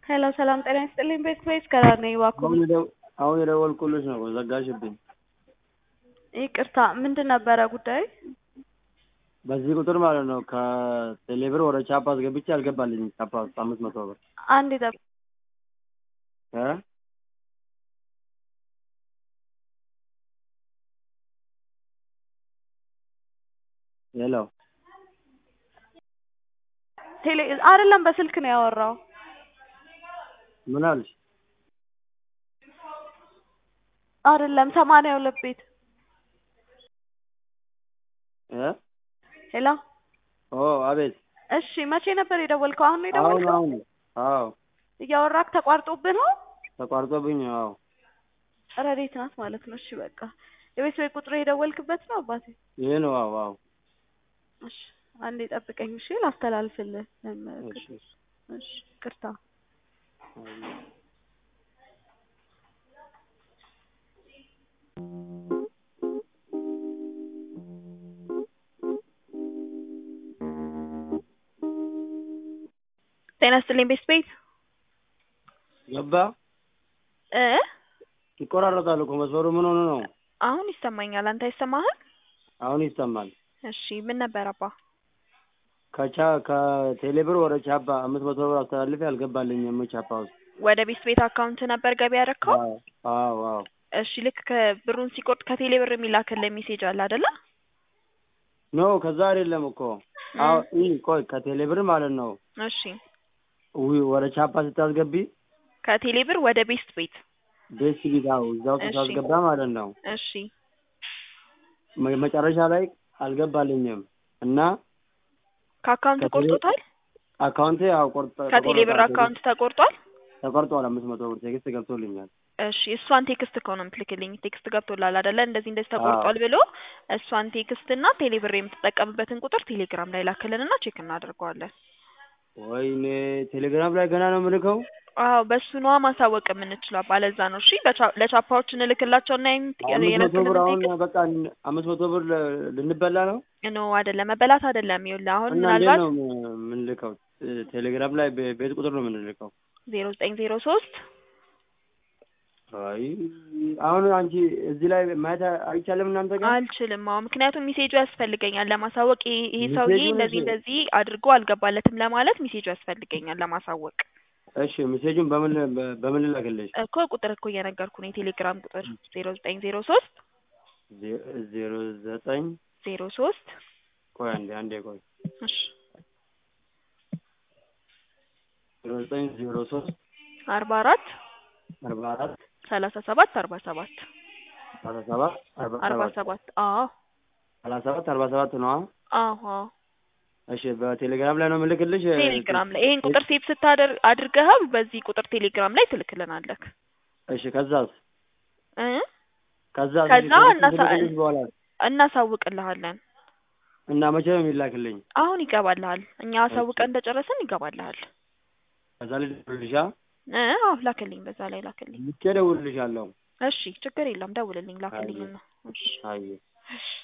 ሄሎ ሰላም ጤና ይስጥልኝ። ቤት ወይስ ከራር ነኝ? እባክዎ አሁን የደው- አሁን የደወልኩልሽ ነው ዘጋሽብኝ። ይቅርታ፣ ምንድን ነበረ ጉዳዩ? በዚህ ቁጥር ማለት ነው ከቴሌብር ወደ ቻፓ አስገብቼ አልገባልኝም። ቻፓ ውስጥ አምስት መቶ ብር አንድ ጠብ እ ሄሎ ቴሌ አይደለም፣ በስልክ ነው ያወራው። ምን አልሽ? አይደለም፣ ሰማንያ ሁለት ቤት እ ሄሎ። ኦ አቤት። እሺ፣ መቼ ነበር የደወልከው? አሁን ነው አሁን የደወልከው? አሁን አዎ እያወራክ ተቋርጦብህ ነው? ተቋርጦብኝ። አዎ ረዴት ናት ማለት ነው። እሺ፣ በቃ የቤት ወይ ቁጥር የደወልክበት ነው አባቴ? ይሄ ነው። አዎ አዎ። እሺ፣ አንዴ ጠብቀኝ። እሺ፣ ላስተላልፍልህ። እሺ እሺ። እሺ፣ ይቅርታ። ጤና ይስጥልኝ ቤት ቤት ገባ እ ይቆራረጣል እኮ መስመሩ። ምን ሆኖ ነው? አሁን ይሰማኛል። አንተ አይሰማህም? አሁን ይሰማል። እሺ ምን ነበር አባ? ከቻ ከቴሌብር ወደ ቻፓ አምስት መቶ ብር አስተላልፌ አልገባልኝም። ቻፓ ውስጥ ወደ ቤት ቤት አካውንት ነበር ገቢ ያደረከው? አዎ አዎ አዎ። እሺ ልክ ከብሩን ሲቆርጥ ከቴሌ ብር የሚላክልህ ሜሴጅ አለ አይደለ? ኖ ከዛ አይደለም እኮ አዎ። ይህ ቆይ ከቴሌብር ማለት ነው እሺ ዊ- ወደ ቻፓ ስታስገቢ ከቴሌ ብር ወደ ቤስት ቤት ቤት ቢታው እዛው እሺ። ስታስገባ ማለት ነው እሺ መ- መጨረሻ ላይ አልገባልኝም እና ከአካውንት ከቴሌ- ቆርጦታል? አካውንቴ ያው ቆርጠ ከቴሌ ብር ተቆረጠ። አካውንት ተቆርጧል? ተቆርጧል። አምስት መቶ ብር ቴክስት ገብቶልኛል። እሺ እሷን ቴክስት ከሆነ የምትልክልኝ ቴክስት ገብቶላል አይደለ? እንደዚህ እንደዚህ ተቆርጧል ብሎ እሷን ቴክስት እና ቴሌ ብር የምትጠቀምበትን ቁጥር ቴሌግራም ላይ ላክልንና ቼክ እናደርገዋለን። ወይኔ ቴሌግራም ላይ ገና ነው የምልከው። አዎ በሱ ነዋ ማሳወቅ የምንችለው ባለዛ ነው። እሺ በቻ- ለቻፓዎች እንልክላቸውና አምስት መቶ ብር አሁን የነገሩንን በቃ አምስት መቶ ብር ለ- ልንበላ ነው ኖ አይደለም፣ መበላት አይደለም። ይኸውልህ አሁን እና እንዴት ምናልባት ነው ም- የምንልከው? ቴሌግራም ላይ በ- ቤት ቁጥር ነው የምንልከው። ዜሮ ዘጠኝ ዜሮ ሶስት አይ አሁን አንቺ እዚህ ላይ ማየት አይቻልም እናንተ ጋር አልችልም። አዎ ምክንያቱም ሚሴጁ ያስፈልገኛል ለማሳወቅ ይሄ ይሄ ሰውዬ ሚሴጁን እንደዚህ እሺ። እንደዚህ አድርጎ አልገባለትም ለማለት ሚሴጁ ያስፈልገኛል ለማሳወቅ እሺ ሜሴጁን በምን በ- በምን ልላክልሽ? እኮ ቁጥር እኮ እየነገርኩ ነው። የቴሌግራም ቁጥር ዜሮ ዘጠኝ ዜሮ ሶስት ዜ- ዜሮ ዘጠኝ ዜሮ ሶስት ቆይ አንዴ አንዴ ቆይ እሺ ዜሮ ዘጠኝ ዜሮ ሶስት አርባ አራት አርባ አራት ሰላሳ ሰባት አርባ ሰባት ሰላሳ ሰባት አርባ አርባ ሰባት ሰባት አዎ ሰላሳ ሰባት አርባ ሰባት ነዋ። አዎ አዎ እሺ በቴሌግራም ላይ ነው የምልክልሽ። ቴሌግራም ላይ ይሄን ቁጥር ሴቭ ስታደር አድርገኸው በዚህ ቁጥር ቴሌግራም ላይ ትልክልናለህ እሺ ከዛስ እ ከዛስ ከዛ እሺ፣ እናሳ- ከልክልሽ በኋላ እናሳውቅልሃለን። እና መቼ ነው የሚላክልኝ? አሁን ይገባልሃል። እኛ አሳውቀን እንደጨረስን ይገባልሃል። ከዛ ልደውልልሻ እ አዎ ላክልኝ፣ በዛ ላይ ላክልኝ። ልኬ እደውልልሻለሁ። እሺ ችግር የለም ደውልልኝ፣ ላክልኝና እሺ አይ እሺ